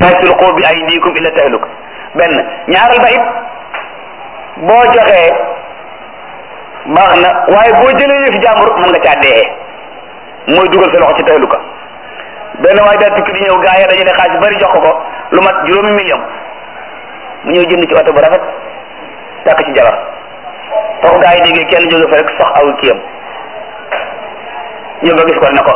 laa tulqu bi aydikum illa tahluk benn ñaaral ba it boo joxee baax na waaye boo jëlee yëfi jàmbur mën nga caa dee mooy dugal sa loxo ci tahluka benn waaye daal tukki di ñëw gaa yi dañu ne xaalis bari jox ko ko lu mat juróomi million mu ñëw jënd ci oto bu rafet takk ci jabar foofu gaa yi déggee kenn jóge fa rek sox aw kiyam ñëw ba gis ko ne ko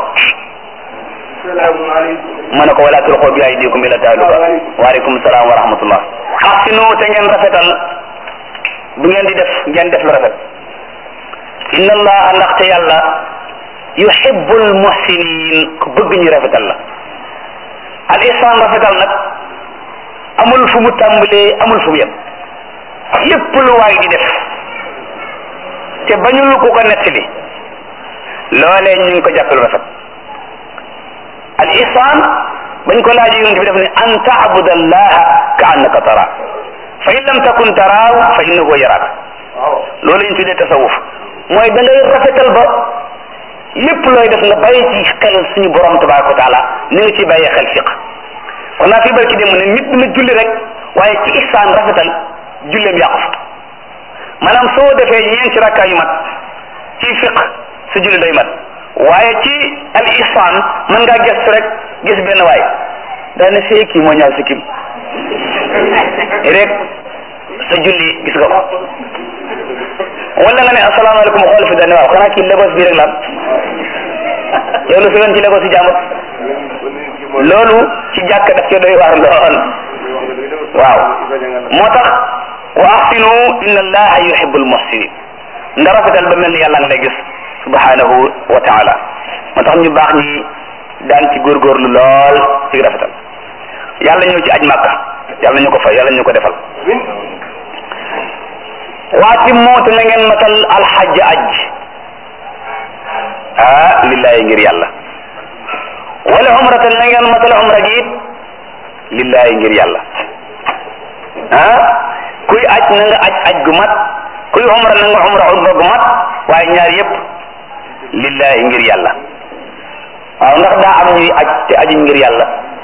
mu ne ko wala tulqu bi aydikum ila tahluka waaleykum salaam wa rahmatullah ahsinu te ngeen rafetal bu ngeen di def ngeen def lu rafet inna allaha ndaxte yàlla yuhibbul muhsinin ku bëgg ñu rafetal la al ihsan rafetal nag amul fu mu tàmbalee amul fu mu yem lépp lu waay di def te bañul ku ko nettali loolee ñu ngi ko jàppale rafet al ihsan bañ ko laajee yonent bi def ne an taabuda allaha ka annaka tara fa in lam takun taraaw fa innahu yaraaka loolu la ñu tuddee tasawuf mooy da ngay rafetal ba lépp looy def nga bàyyi ci xel suñu borom tabaraka wa taala ni nga ci bàyyee xel fiq kon naa fi barki dem ne nit dina julli rek waaye ci ihsaan rafetal julleem yàqu fa maanaam soo defee ñeenti rakkaa yu mat ci fiq su julli day mat waaye ci al ihsaan mën ngaa gëstu rek gis benn waay daa ne see kii moo ñaaw si kim rek sa julli gis nga ko wala nga ne asalaamaaleykum xool fi daal ne waaw xanaa kii Lagos bii rek la yow lu fi yoon ci Lagos si jàmbur loolu ci jàkk daf ci doy waar lool waaw moo tax wa ahsinu inna allaha yuhibbul muhsinin nga rafetal ba mel ni yàlla nga lay gis subhanahu wa taala moo tax ñu baax ñi daan ci góorgóorlu lool ci rafetal yàlla ñëw ci aj màkka yàlla ñu ko fay yàlla ñu ko defal waati moote na ngeen matal alxajj aj ah lillahi ngir yàlla wala umratan na ngeen matal umra gi it lillahi ngir yàlla ah kuy aj na nga aj aj gu mat kuy umra na nga umra umra gu mat waaye ñaar yépp lillahi ngir yàlla waaw ndax daa am ñuy aj te ajuñ ngir yàlla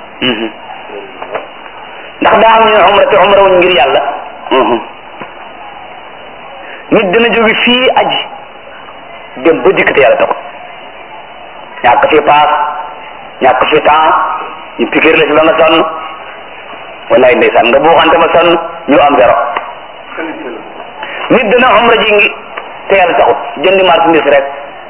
ndax daa am ñuy umra te umra wuñ ngir yàlla nit dina jóge fii aji dem ba dikk te yàlla taxul ñàkk fi paas ñàkk fi temps ñu pikir la si ba nga sonn wallaay ndeysaan nga buuxante ma sonn ñu am zéro nit dina umra ji ngi te yàlla taxul jëndi marchandise rek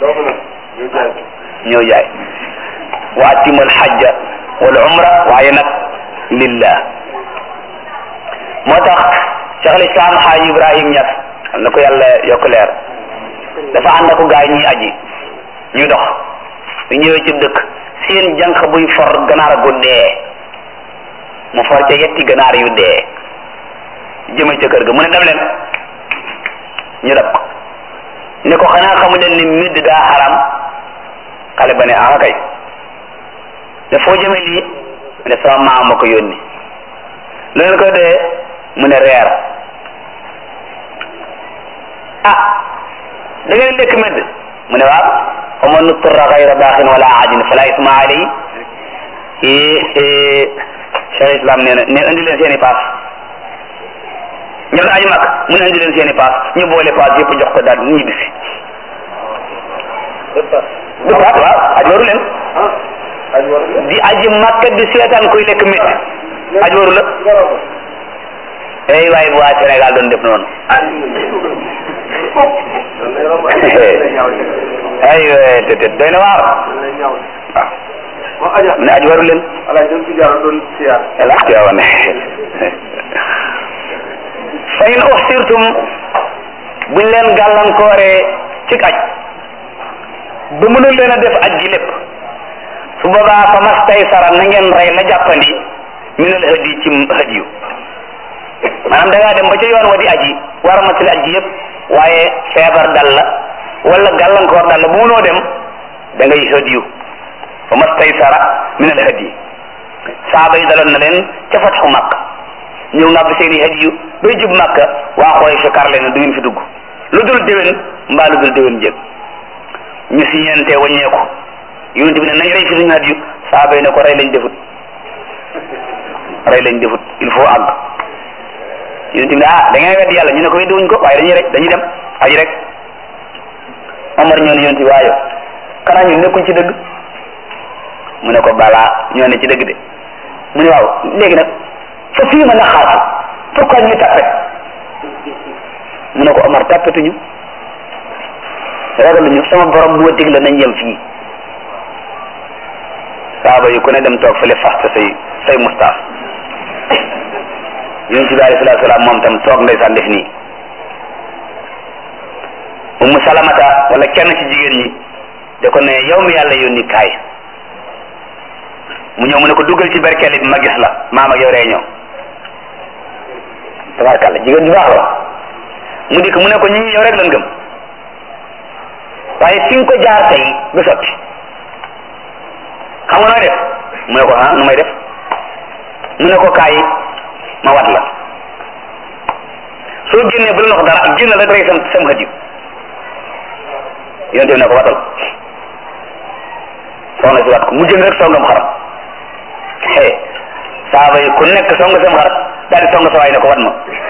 ñëw jaay wa atimal xajja wal umra waaye nag lillah moo tax cheikh al islam xaaji ibrahim ñas xam na ko yàlla yokk leer dafa ànd ak gaay ñuy aji ñuy dox ñu ñëwee ci dëkk seen jànq buy for ganaar gu dee mu for ca yetti ganaar yu dee jëme ca kër ga mu ne dem leen ñu dab ko ne ko xanaa xamu leen ni midd daa xaram xale ba ne ah kay ne foo jëme lii mu ne sama maam ma ko yónni lu leen koy dee mu ne reer ah da ngeen lekk medd mu ne waaw fa man nuturra gayra baaxin wala aadin fala isma alay cheikh islam nee na ne indi leen seen i paas ñoom aji mag mu ne indi leen seen i paas ñu boole paas yëpp jox ko daal ñibbisi du paas waaw aj waru leen di aji makka di seetaan kuy lekk medd aj waru la ey waaye bu waa Sénégal doon def noonu ay te te doy na waar waaw ne aj waru leen ala tiyawa ne fa in uxsirtum buñ leen gàllankooree ci aj ba mënul leen a def aj gi lépp su boobaa fa mastaysara na ngeen rey la jàppandi minal hadi ci hadiyu maanaam da ngaa dem ba ca yoon wa di aji war a matali aji yëpp waaye feebar dal la wala gàllankoor dal la bu munoo dem da ngay hadiyu fa mastaysara min al hadi saaba yi daloon na leen ca fatxu màkk ñëw ngàbb seeni hadiyu bay jub màkka waa xooy fi kar leen du ngeen fi dugg lu dul déwén mbaa lu dul déwén jëg ñu si ñeente waññeeku yonent bi ne nañ rey fi suñu hadiyu saaba yi ne ko rey lañ defut rey lañ defut il faut àgg yonent bi ah da ngay wedd yàlla ñu ne ko weddi wuñ ko waaye dañuy rek dañuy dem aji rek Omar ñoo ne yonent bi waayo xanaa ñun nekkuñ ci dëgg mu ne ko balaa ñoo ne ci dëgg de mu ne waaw léegi nag fa fii ma naxaatu pourquoi ñuy tàppet mu ne ko Omar tàppetuñu ragaluñu sama borom moo digle nañ yem fii saaba yi ku ne dem toog fële fasta say say mustaas yonent bi alayhi salaatu salaam moom tam toog ndeysaan def nii ummu salamata wala kenn ci jigéen ñi da ko ne yow mi yàlla yónni kaay mu ñëw mu ne ko duggal ci berkeli bi ma gis la maam ak yow réunion tabarkàlla jigéen ju baax la mu dikk mu ne ko ñi yow rek lan gëm waaye fi nga ko jaar tey du sotti xam nga nooy def mu ne ko ah nu may def mu ne ko kaay ma wat la soo génnee bu la wax dara génn rek rek sam sam xët yi yonte bi ne ko watal soxna si wat ko mu jël rek songam xaram he saaba yi ku nekk song sam xar daal di song sa waay ne ko wat ma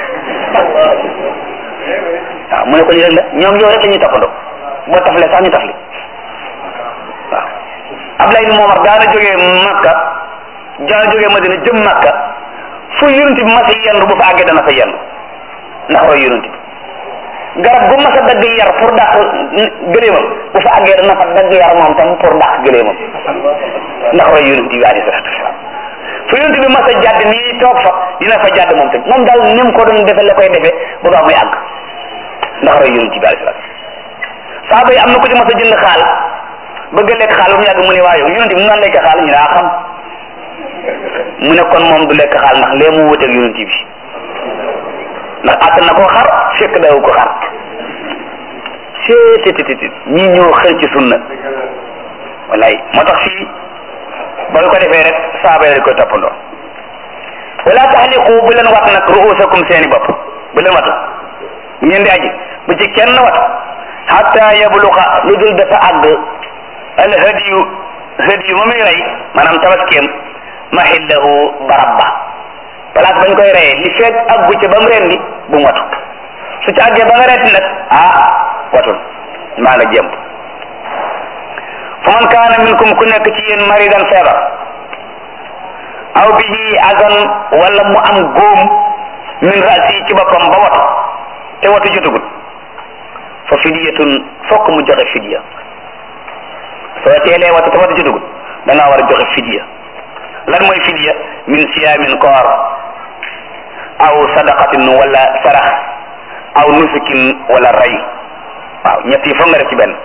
waaw mu ne ko ñu rek la ñoom yow rek la ñuy toppandoo boo tafle sax ñu tafli waaw Ablaye ni Momar daana jógee Makka daana jógee Madina jëm Makka fu yonent bi mas a yendu bu fa àggee dana fa yendu ndax roy yonent bi garab gu mas a dagg yar pour dàq gëléemam bu fa àggee dana fa dagg yar moom tam pour dàq gëléemam ndax roy yonent bi alayhi salaatu wasalaam fu yonent bi mas a jàdd nii toog fa dina fa jàdd moom tam moom daal ni mu ko doon defe la koy defee bu baax muy àgg ndax roy yonent bi alayhi salaatu saaba yi am na ko ci mas a jënd xaal bëgg a lekk xaal ba mu yàgg mu ne waaye yonent bi mu naan lekk xaal ñu daa xam mu ne kon moom du lekk xaal ndax lee mu wuteeg yonent bi ndax àttan na koo xar fekk daw ko xar seetetetet ñii ñoo xëy ci sunna wallaay moo tax fii ba ko defee rek saaba yi koy toppandoo wala taxliqu bu leen wat nag ruusakum seeni bopp bu leen watu ngeen di aji bu ci kenn wat hatta yabluqa lu dul dafa àgg al hadiyu hadiyu ma muy rey maanaam tabaskeem mahillahu barab ba place bañ koy reyee li fekk àggu ca ba mu rendi bu mu watu su ci àggee ba nga reeti nag ah watul maa nga jëmb fa man kaana minkum ku nekk ci yéen maridan feebar aw bihi agan wala mu am góom min rasi ci boppam ba watu te watu jotugul fa fidiyatun fokk mu joxe fidiya soo teelee watu te watu jotugul da ngaa war a joxe fidiya lan mooy fidiya min siyaamin koor aw sadaqatin wala sarax aw nusukin wala ray waaw ñett yi foog nga def ci benn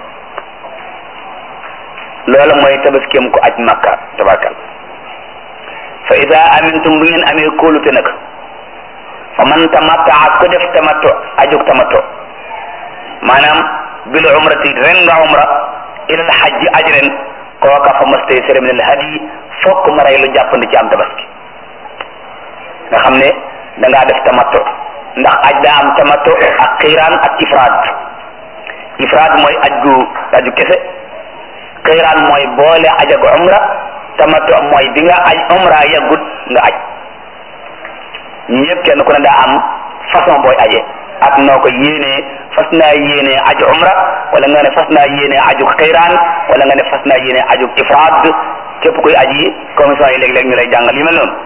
loola mooy tabaskeem ko aj makka tabarkal fa ida amintum bu ngeen amee kóolute nag fa man tamattaa ko def tamatto ajug tamatto maanaam bil umrati ren nga umra ilal hajj aj ren kooka fa mastaysara min al hadi fokk ma rey lu jàppandi ci am tabaski nga xam ne da ngaa def tamatto ndax aj daa am tamatto ak xiiraan ak ifraad ifraad mooy aj gu aju kese xiiraan mooy boole aj ak umra tamattu mooy bi nga aj umra yaggut nga aj ñi ñëpp kenn ku ne daa am façon booy aje ak noo ko yéenee fas naa yéenee aju umra wala nga ne fas naa yéenee aju xiiraan wala nga ne fas naa yéenee aju ifraad képp kuy aji commission yi léeg-léeg ñu lay jàngal yu mel noonu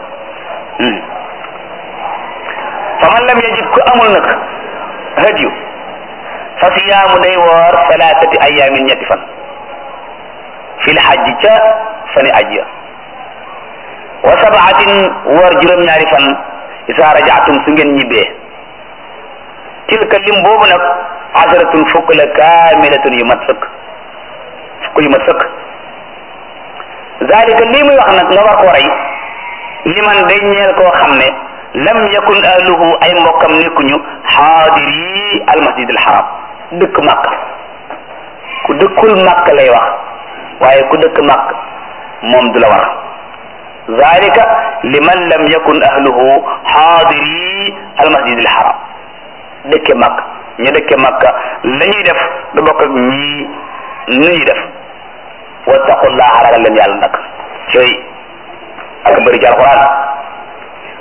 fa man lam yajid ku amul nag hadiyu fa siyaamu day woor salaasati ayaamin ñetti fan fil hajji ca fani aj ya wa sabaatin woor juróom-ñaari fan isa rajaatum su ngeen ñibbee tilka lim boobu nag asharatun fukk la kaamilatun yu mat sëkk fukk yu mat sëkk zalika lii muy wax nag nga war koo rey liman day ñeel koo xam ne lam yakun ahluhu ay mbokkam nekkuñu xaadiri almasjid alxaram dëkk màkk ku dëkkul màkk lay wax waaye ku dëkk màkk moom du la war zalika liman lam yakun ahluhu xaadiri almasjid alxaram dëkke màkk ñu dëkke màkk la ñuy def du bokk ak ñii nu ñuy def wattaqullaha ragal leen yàlla nag cooy ak bëri ci alquran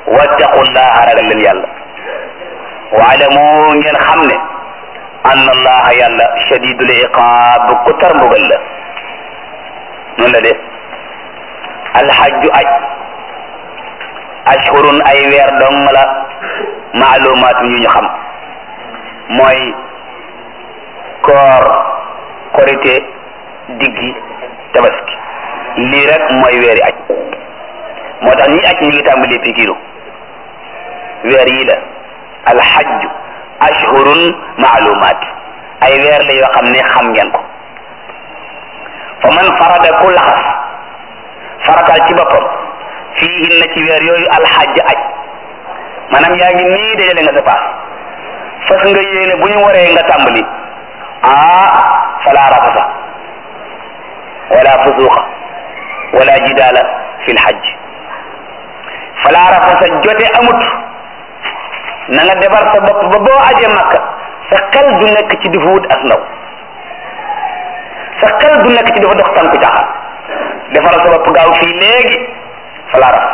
wattaqullaha ragal leen yàlla waalamu ngeen xam ne anna allaha yàlla shadidul iqaab ku tar mbugal la noonu la de alxajju aj ashhurun ay weer dong la maalumaatu yu ñu xam mooy koor korite diggi tabaski lii rek mooy weeri aj moo tax ñi aj ñi ngi tàmbali pikiru weer yi la alxajju ashhurun maalumaat ay weer la yoo xam ne xam ngeen ko fa man farada ku laxas faratal ci boppam fii inna ci weer yooyu alxajj aj maanaam yaa ngi nii dajale nga sa paas fas nga yéene bu ñu waree nga tàmbali ah fala rafasa wala fusuqa wala jidaala fi lxajj fala rafasa jote amut na nga defar sa bopp ba boo ajee makka sa xel du nekk ci di fa wut as ndaw sa xel du nekk ci dafa dox tànku caaxaan defaral sa bopp gaaw fii léegi fala rafas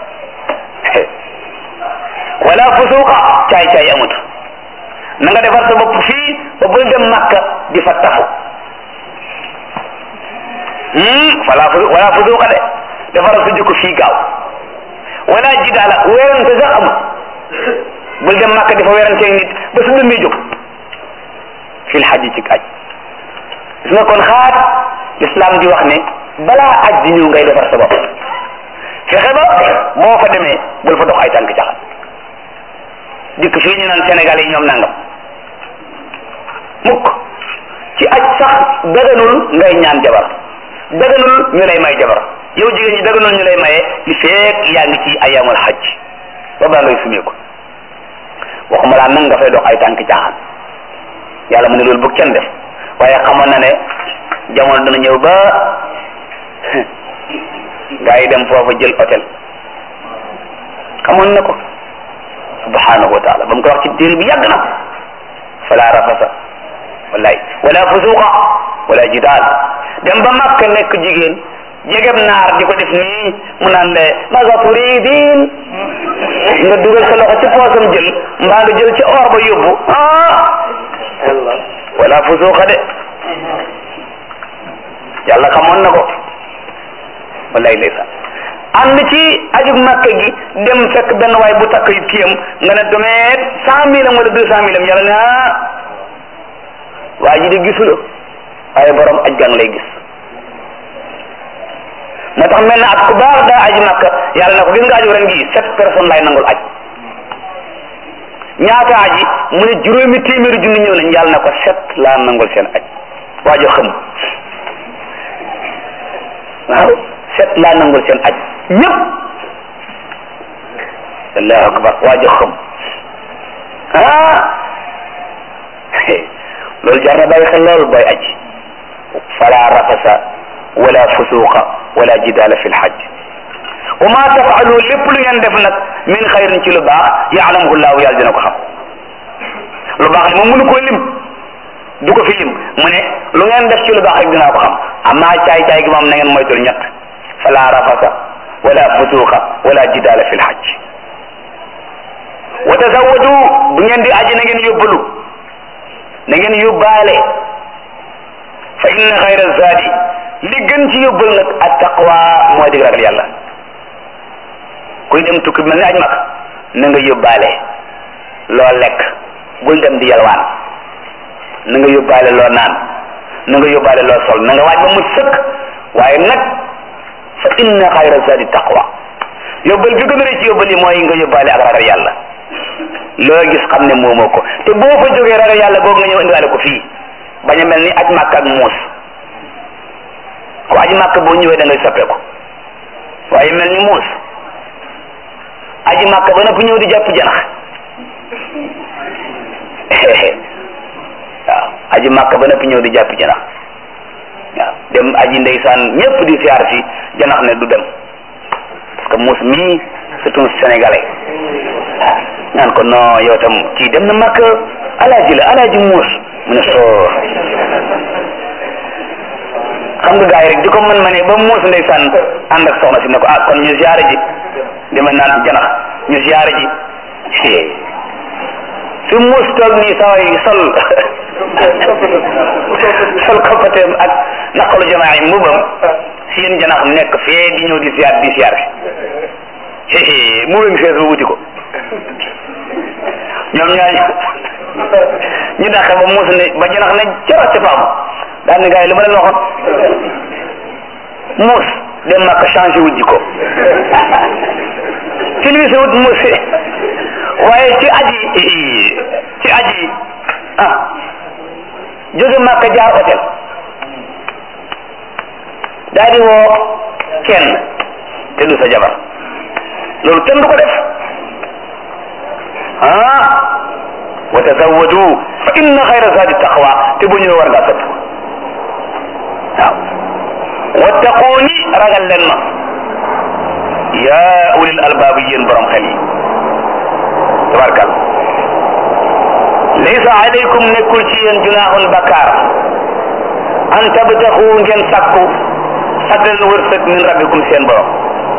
wala fusuqa caay caay amut na nga defar sa bopp fii ba bul dem makka di fa tafu wala wala fusuqa de defaral sa jikko fii gaaw wala jidaala weerante sax amut bul dem makka di fa weeranteeg nit ba su dëmmee jóg fil xaji ci aj gis nga kon xaat l'islam di wax ne balaa aj di ñëw ngay defar sa bopp fexe ba boo fa demee bul fa dox ay tànk caxat dikk fii ñu naan Sénégal yi ñoom nangam mukk ci aj sax daganul ngay ñaan jabar daganul ñu lay may jabar yow jigéen ñi daganul ñu lay maye li feek yaa ngi ci ayamul xaj ba baa ngay sumee ko waxuma laa nag nga fay dox ay tànk caaxaan yàlla mu ne loolu bu kenn def waaye xamoon na ne jamono dana ñëw ba gaa yi dem foofa jël hôtel xamoon na ko subhanahu wa taala ba mu ko wax ci téere bi yàgg na fala rafasa wallahi wala fusuqa wala jidaal dem ba makka nekk jigéen jegem naar di ko def nii mu naan le maga turidin nga dugal sa loxo ci poosam jël mbaa nga jël ci or ba yóbbu ah wala fusuqa de yàlla xamoon na ko wallahi ndeysaan ànd ci ajug makka gi dem fekk benn waay bu takk yu kiyam nga ne domeet cent mille am wala deux cent mille am yàlla ne ah waa ji de gisula waaye borom aj gang lay gis moo tax mel na at ku baax daa aji makka yàlla na ko gis nga aju ren gi sept personnes lay nangul aj ñaata aji mu ne juróomi téeméeri junni ñëw nañ yàlla na ko sept laa nangul seen aj waajo xam waaw sept laa nangul seen aj ñëpp allahu akbar waajo xam ah loolu jar na bàyyi xel lool booy aj fala rafasa wala fusuqa wala jidaala fi lxaj wa ma tafaalu lépp lu ngeen def nag min xayrin ci lu baax yaalamuhu llahu yàlla dina ko xam lu baax li moom mënu koo lim du ko fi lim mu ne lu ngeen def ci lu baax rek dinaa ko xam amma caay caay gi moom na ngeen moytul ñett fala rafasa wala fusuqa wala jidaala fi lxaj wa tazawwadu bu ngeen di aji na ngeen yóbbalu na ngeen yóbbaale fa inna xayra zaadi li gën ci yóbbal nag at taqwa mooy dig ragal yàlla kuy dem tukki mel ni aj mag na nga yóbbaale loo lekk bul dem di yalwaan na nga yóbbaale loo naan na nga yóbbaale loo sol na nga waaj ba mu sëkk waaye nag fa inna xayra zaadi taqwa yóbbal bi gën a rëy ci yóbbal yi mooy nga yóbbaale ak ragal yàlla loo gis xam ne moomoo ko te boo fa jógee ragal yàlla googu nga ñëw indiwaale ko fii bañ a mel ni aj màkk ak muus ku aj màkk boo ñëwee da ngay soppeeku waaye mel ni muus aji màkk ba noppi ñëw di jàpp janax waaw aji màkk ba noppi ñëw di jàpp janax waaw dem aji ndeysaan ñëpp di siyaar si janax ne du dem parce que muus mii c'est un sénégalais ñaan ko non yow tam kii dem na màkk alaaji la alaaji muus mu ne soo xam nga gars yi rek di ko mën ma ne ba muus ndeysaan ànd ak soxna si ne ko ah kon ñu ziare ji dama naan janax ñu siyaare ji su muus toog nii saway sol sol koppateem ak naqalu jamaa yi mbubam seen janax nekk fee di ñëw di siyaar di siyaar mu ngi fees ba wuti ko ñoom ñaañu ñu dàqe ba muus ne ba janax ne jara ci faam daan ne gars yi lu ma leen waxoon muus dem màkk changé wu jikko silvise wut muus waaye ci aji ci aji ah jóge màkk jaar hôtel daal di woo kenn te du sa jabar loolu kenn du ko def ah wa tazawwadu fa inna xayra zadi taqwa te bu ñëwee war ngaa sëpp waaw wattaquuni ragal leen ma yaa ulil albaabi yéen borom xel yi tabarkal laysa alaykum nekkul ci yéen junaaxun bakkaar an tabtaxu ngeen sakku fadlan wërsëg min rabbikum seen borom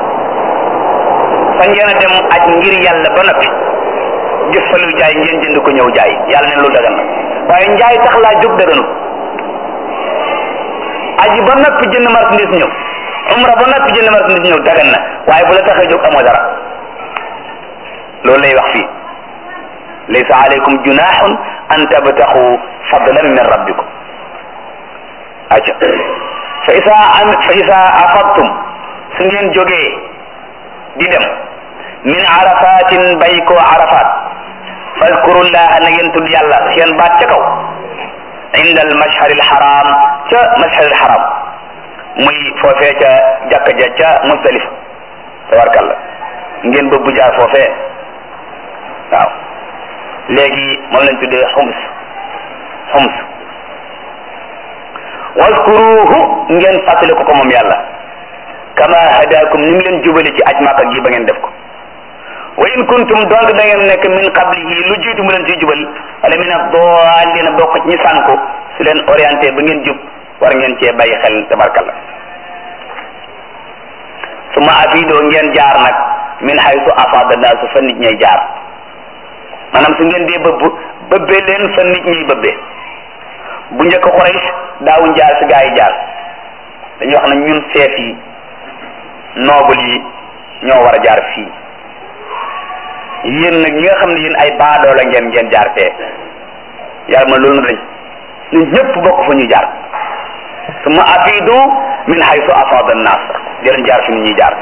fa ngeen a dem aj ngir yàlla ba noppi gis fa lu jaay ngeen jënd ko ñëw jaay yàlla ne lu dagan na waaye njaay tax laa jóg daganu aji ba noppi jënd marchandise ñëw umra ba noppi jënd marchandise ñëw dagan na waaye bu la taxee jóg amoo dara loolu lay wax fii laysa alaykum junahun an tabtaxu fadlan min rabbikum aca fa isa am fa isa afadtum su ngeen jógee di dem min arafatin bay koo arafat fadkurullaha na ngeen tudd yàlla seen baat ca kaw inda al mashhar al haram ca mashhar al haram muy foofee ca jàkka ja ca Muzdalifa tabarkalla ngeen bëbbu jaar foofee waaw léegi moom lañ tuddee xums xums waskuruhu ngeen fàttali ko ko moom yàlla kama hadakum ni mu leen jubale ci aj Makka gi ba ngeen def ko wa in kuntum donc da ngeen nekk min qablihi lu jiitu mu leen ciy jubal wala min ad-dallin bokk ci ñi sànku su leen orienté ba ngeen jub war ngeen cee bàyyi xel tabarkalla su ma afidoo ngeen jaar nag min haythu afada naasu fa nit ñay jaar maanaam su ngeen dee bëbb bëbbee leen fa nit ñiy bëbbee bu njëkk Quraysh daawuñ jaar fi gaa yi jaar dañuy wax ne ñun seef yi noobul yi ñoo war a jaar fii yéen nag ñi nga xam ne yéen ay baadoola ngeen ngeen jaar fee yàlla ma loolu na dañ ñun ñëpp bokk fa ñu jaar summa afidu min haythu afada an-nas jërën jaar fi nit ñuy jaar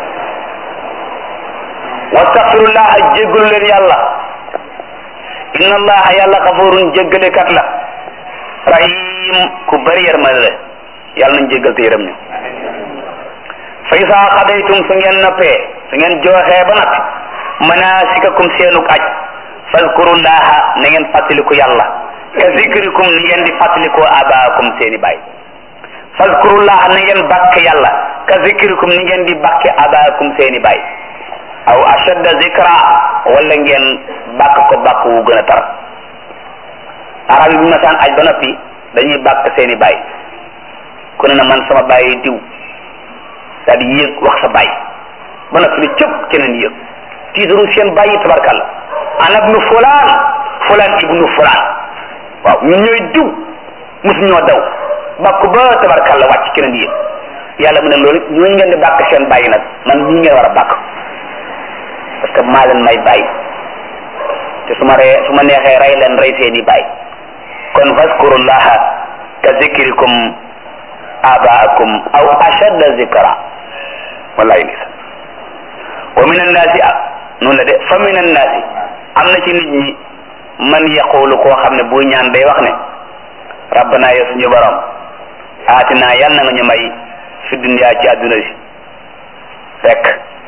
wastaxfirullah jéggalu leen yàlla inna allaha yàlla xafurun jéggalekat la rahim ku bari yërmande la yàlla nañ jéggal te yërëm ñu fa isa xadaytum su ngeen noppee su ngeen jooxee ba noppi manasikakum seenuk aj fadkurullaha na ngeen fàttaliku yàlla ka zikrikum ni ngeen di fàttaliku abaakum seeni baay fadkurullaha na ngeen bàkk yàlla ka zikrikum ni ngeen di bàkke abaakum seeni baay aw ashadda zikra wala ngeen bàkk ko bàkk wu gën a tar arab yi bu masaan aj ba noppi dañuy bàkk seeni baay ku ne na man sama baay diw daal di yéeg wax sa baay ba noppi ne cëpp keneen yéeg tiitaru seen baay yi tabarkalla ana ibnu fulaan fulaan ibnu fulaan waaw ñun ñooy diw mosu ñoo daw bàkk ba tabarkalla wàcc keneen yéeg yàlla mu ne loolu ñooñu ngeen di bàkk seen baay nag man ñii ngeen war a bàkk parce que maa leen may baay te su ma ree su ma neexee rey leen rey seeni baay kon fazkurullaha ka zikrikum abaakum aw ashadda zikra wallahi lisa wa min annaasi noonu la de fa min annaasi am na ci nit ñi man yaqulu koo xam ne bu ñaan day wax ne rabbana ya suñu borom aatina yal na nga ñu may fi dunya ci àdduna si rek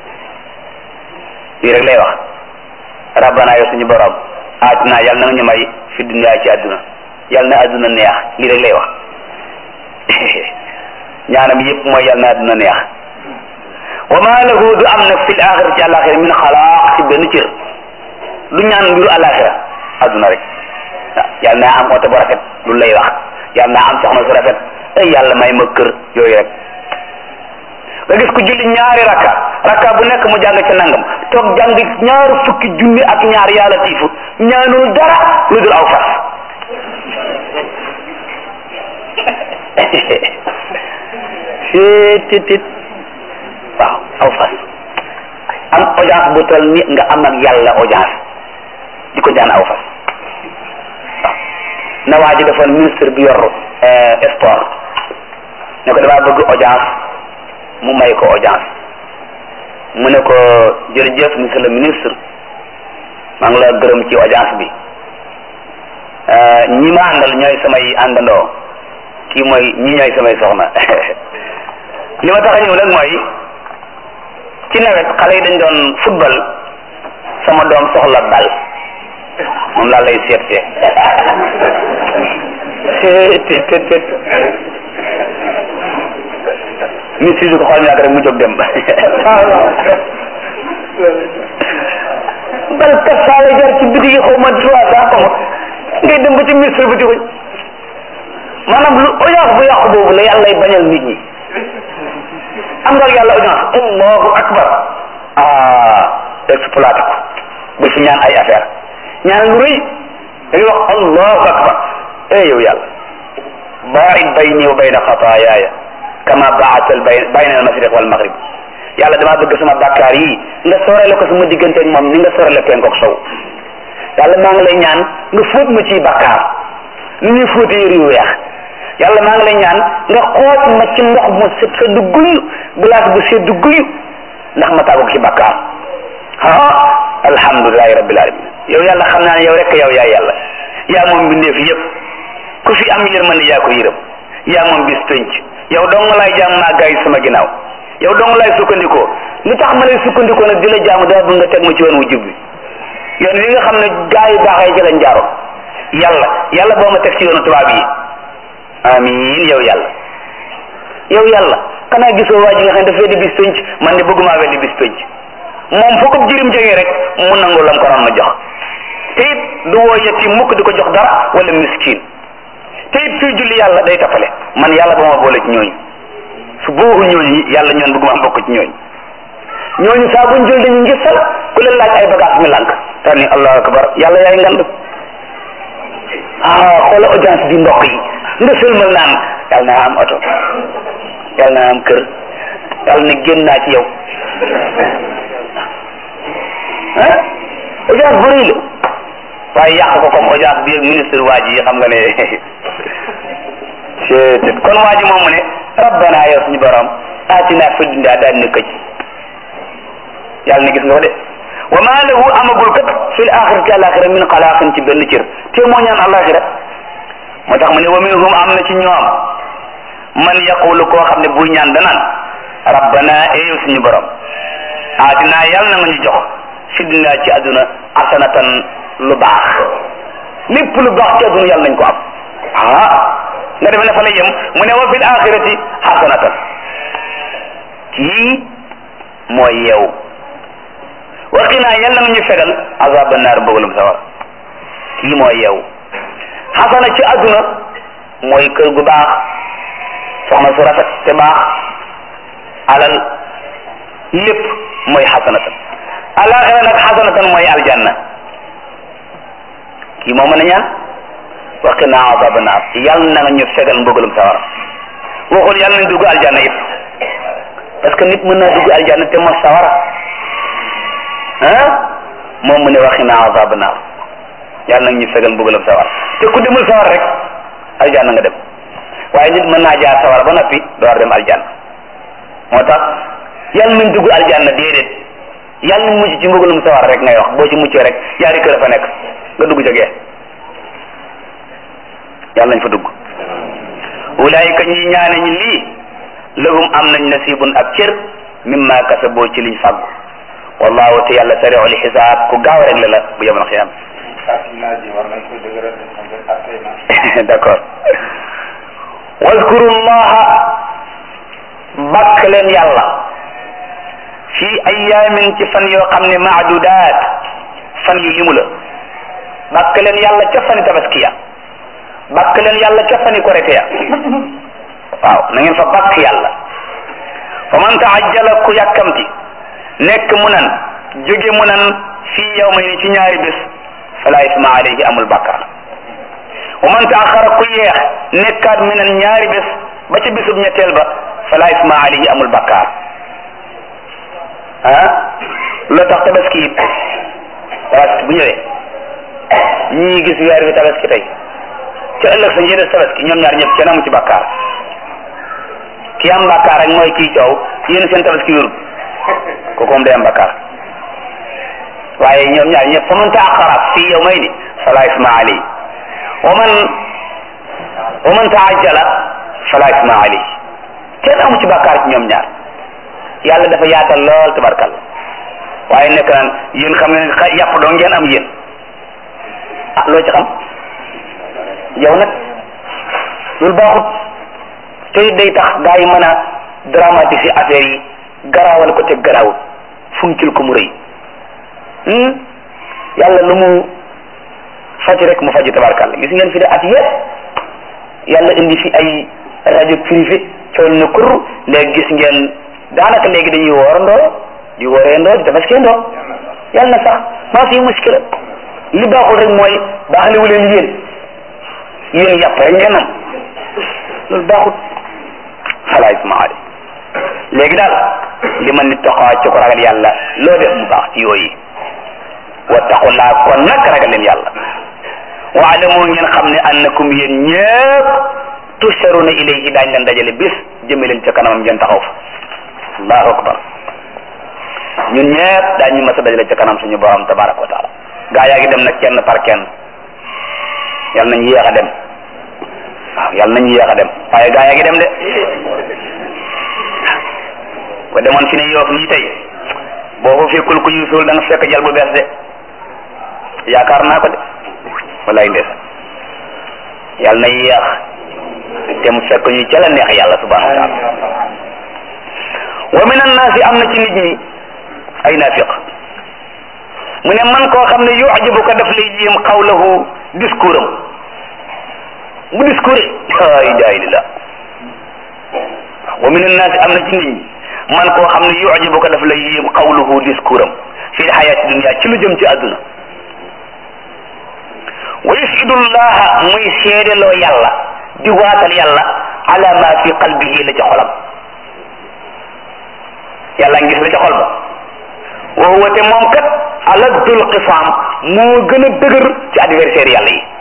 lii rek lay wax rabbana ya suñu borom aatina yal na nga ñu may fi dunya ci àdduna yal na àdduna neex lii rek lay wax ñaanam yëpp mooy yal na àdduna neex wa ma lahu du am nag fil axira ci àlaxira min xalaaq ci benn cër du ñaan mbiru àlaxira àdduna rek waaw yal naa am oto bu rafet lu lay wax yal naa am soxna su rafet ay yàlla may ma kër yooyu rek nga gis ku julli ñaari rakka rakka bu nekk mu jàng ci nangam toog jàng ñaar fukki junni ak ñaar yàlla tiifu ñaanul dara lu dul aw fas tit waaw aw fas am audience bu toll ni nga am ak yàlla audience di ko jaan aw fas waaw na waa ji defoon ministre bi yor sport ne ko damaa bëgg audience mu may ko audience mu ne ko jërëjëf monsieur le ministre maa ngi la gërëm ci audience bi ñi ma àndal ñooy samay àndandoo kii mooy ñi ñooy samay soxna li ma tax a ñëw nag mooy ci nawet xale yi dañ doon football sama doom soxla bal moom laa lay seet seet tet tet ministre bi ko xool ñaata rek mu jóg dem bal kat saa lay jar ci biti yi xaw ma trois cent xaw ma ngay dem ba ci ministre bi di ko maanaam lu audience bu yàqu boobu la yàlla lay bañal nit ñi am nga ak yàlla audience allahu akbar ah exploité ko bu fi ñaan ay affaire ñaan lu rëy da ngay wax allahu akbar eh yow yàlla baid bayni wa bayna xataayaaya kama baatal bay bayna al mashriq wal maghrib yàlla damaa bëgg sama bàkkaar yi nga soorale ko sama diggante ak moom ni nga soorale penk ak sow yàlla maa ngi lay ñaan nga fóot ma ciy bàkkaar ni ñuy fóote yëri yu weex yàlla maa ngi lay ñaan nga xoot ma ci ndox mu set sedd guyu glace bu sedd guyu ndax ma tàggu ci bàkkaar ah alhamdulilahi rabbil alamin yow yàlla xam naa ne yow rek yow yaa yàlla yaa moom bindeef yëpp ku fi am yërmande yaa ko yërëm yaa moom bis penc yow dong laay jaam maa gaay sama ginnaaw yow dong laay sukkandikoo li tax ma lay sukkandikoo nag di la jaamu dama bëgg nga teg ma ci yoon wu jub bi yoon wi nga xam ne gaa yu baax yi ci lañ jaaroon yàlla yàlla boo ma teg ci yoonu tubaab yi amiin yow yàlla yow yàlla xanaa gisoo waa ji nga xam ne dafay di bis penc man de bëgguma weddi bis penc moom foo ko jirim jógee rek mu nangu lam ko doon ma jox te it du woo yetti mukk di ko jox dara wala miskin te it suy julli yàlla day tafale man yàlla ba ma boole ci ñooñu su boobu ñooñu yàlla ñoon bëgguma bokk ci ñooñu ñooñu saa buñ jël dañu ngir sal ku leen laaj ay bagage ñu lànk daal ni allahu akbar yàlla yaay ngand ah xoola audience bi mbokk yi nga sëlmal naan yàlla na am oto yàlla na am kër yàlla na génn naa ci yow ah audience bu rëy la waaye yàq ko comme audience bi ak ministre waa ji xam nga ne c'est kon waa ji moom mu ne rabbana yow suñu borom aatina fi dunya daal ne këj yàlla ne gis nga ko de wa ma lahu amagul kat fil axirati alaxira min xalaaqin ci benn cër te moo ñaan alaxira moo tax mu ne wa minhum am na ci ñoom man yaqulu koo xam ne buy ñaan danaan rabbana eeyow suñu borom aatina yàlla na nga ñu jox fi dunya ci àdduna asanatan lu baax lépp lu baax ci àdduna yàlla nañ ko am ah nga defe ne fa la yem mu ne wa fil axirati xasanatan kii mooy yeew waqinaa yàlla na ñu fegal azaba naar mbugalum sawar kii mooy yeew xasana ci àdduna mooy kër gu baax soxna su rafet te baax alal lépp mooy xasanatan alaxira nag xasanatan mooy aljanna kii moo mën a ñaan waqinaa azaba naar yàlla na nga ñu fegal mbugalum sawar waxul yàlla nañ dugg aljanna it parce que nit mën naa dugg aljanna te mos sawara ah moom mu ne waqinaa azaba naar yàlla nag ñu fegal mbugalam sawar te ku demul sawar rek aljanna nga dem waaye nit mën naa jaar sawar ba noppi door dem aljanna moo tax yàlla nañ dugg aljanna déedéet yàlla nañ mucc ci mbugalum sawar rek ngay wax boo ci muccee rek yaari kër a fa nekk nga dugg jógee yàlla nañ fa dugg ulaayika ñi ñaane ñi lii lahum am nañ nasibun ab cër mimma kasaboo ci liñ fàggu wallahu te yàlla sariul xisaab ku gaaw rek la la bu yemal xiyam d'accord waskuru llaha bakk leen yàlla fi ayaamin ci fan yoo xam ne maadudaat fan yu limu la bakk leen yàlla ca fani tabaskiya bakk leen yàlla ca fani korite ya waaw na ngeen fa bakk yàlla fa man taajjala ku yàkkamti nekk mu nan jóge mu nan fii yow may ni ci ñaari bés fala isma alayhi amul bàkkaar wa man taaxara ku yeex nekkaat mi nan ñaari bés ba ca bésub ñetteel ba fala isma alayhi amul bàkkaar ah loo tax tabaski it tabaski bu ñëwee ñii gis weer wi tabaski tey ca ëllëg sa njëriñ tabaski ñoom ñaar ñëpp kenn amu ci bàkkaar ki am bàkkaar rek mooy kii coow yéen seen tabaski wérul kooku moom day am bàkkaar waaye ñoom ñaar ñëpp fa man taaxara fii yow may ni fala isma alayhi wa man wa man taajjala fala isma alayhi kenn amu ci bàkkaar ci ñoom ñaar yàlla dafa yaatal lool tabarkal waaye nekk naan yéen xam ngeen xa yàpp doo ngeen am yéen ah loo ci xam yow nag loolu baaxut te day tax gaa yi mën a dramatiser affaire yi garaawal ko te garaawut funkil ko mu rëy yàlla lu mu faj rek mu faj tabarkal gis ngeen fi de at yëpp yàlla indi fi ay rajo privé cool na kur léegi gis ngeen daanaka léegi dañuy woorandoo di wooreendoo di tabaskiyandoo yàlla na sax maa fi muskila li baaxul rek mooy baaxlewu leen yéen yéen yàpp rek ngeen am loolu baaxul xalaat isma ali léegi daal li ma nit taxaw ci ko ragal yàlla loo def mu baax ci yooyu wattaqullaa kon nag ragal leen yàlla waalamu ngeen xam ne annakum yéen ñëpp tusharuna ilayhi daañ leen dajale bis jëme leen ca kanamam ngeen taxaw fa allahu akbar ñun ñëpp daañu mas a dajale ca kanam suñu borom tabaraka wa taala gaa yaa ngi dem nag kenn par kenn yal nañ yéex a dem waaw yal nañ yéex a dem waaye gaa yaa ngi dem de ko demoon fi ne yoof nii tey boo ko fekkul ku ñu suul da nga fekk jal bu bees de yaakaar naa ko de wallaay ndeesa yal na yéex te mu fekk ñu ca la neex yàlla subhanahu wa taala wa min annaasi am na ci nit ñi ay naafiq mu ne man koo xam ne yujibuka daf lay yéem xawlahu discours am bu discours la ilaha illallah wa min annaasi am na ci nit ñi man koo xam ne yujibuka daf lay yéem xawluhu discours am fi lxayaati dunia ci lu jëm ci àdduna wa yusidu llaha muy seedeloo yàlla di waatal yàlla ala ma fi qalbihi la ca xolam yàlla ngis la ca xol ba wa huwa te moom kat aladdul xisaam moo gën a dëgër ci adversaire yàlla yi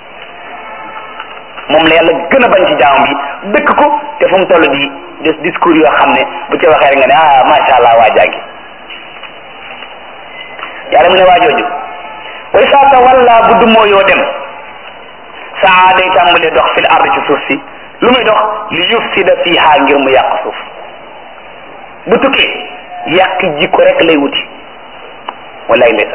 moom la yàlla gën a bañ ci jaamam yi dëkk ko te fu mu toll di des discours yoo xam ne bu ca waxee rek nga ne ah macha allah waa jàngi yàlla mu ne waa jooju way saa tawalla bu dummoo yoo dem saa day tàmbalee dox fil ard ci suuf si lu muy dox li yufsida fiha ngir mu yàq suuf bu tukkee yàq jikko rek lay wuti wallaay ndeysa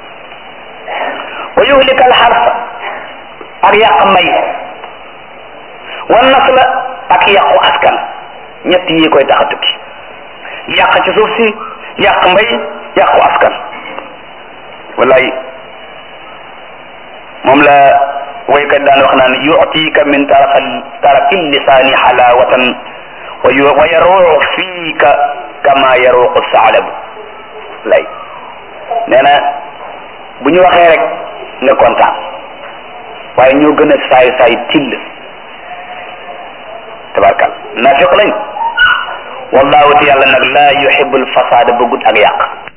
wa yuhlika al harsa ak yàq mbay wan nasla ak yàqu askan ñett yi koy tax a tukki yàq ci suuf si yàq mbay yàqu askan wallaay moom la waykat daan wax naan yutika min tarafa tarafi lisaani xalawatan wa yaruuxu fiika kama yaruuxu saalabu lay nee na bu ñu waxee rek nga kontaan waaye ñoo gën a saay saay till tabarkal naafiq lañ wallahu te yàlla nag laa yuhibbul fasaada bëggut ak yàq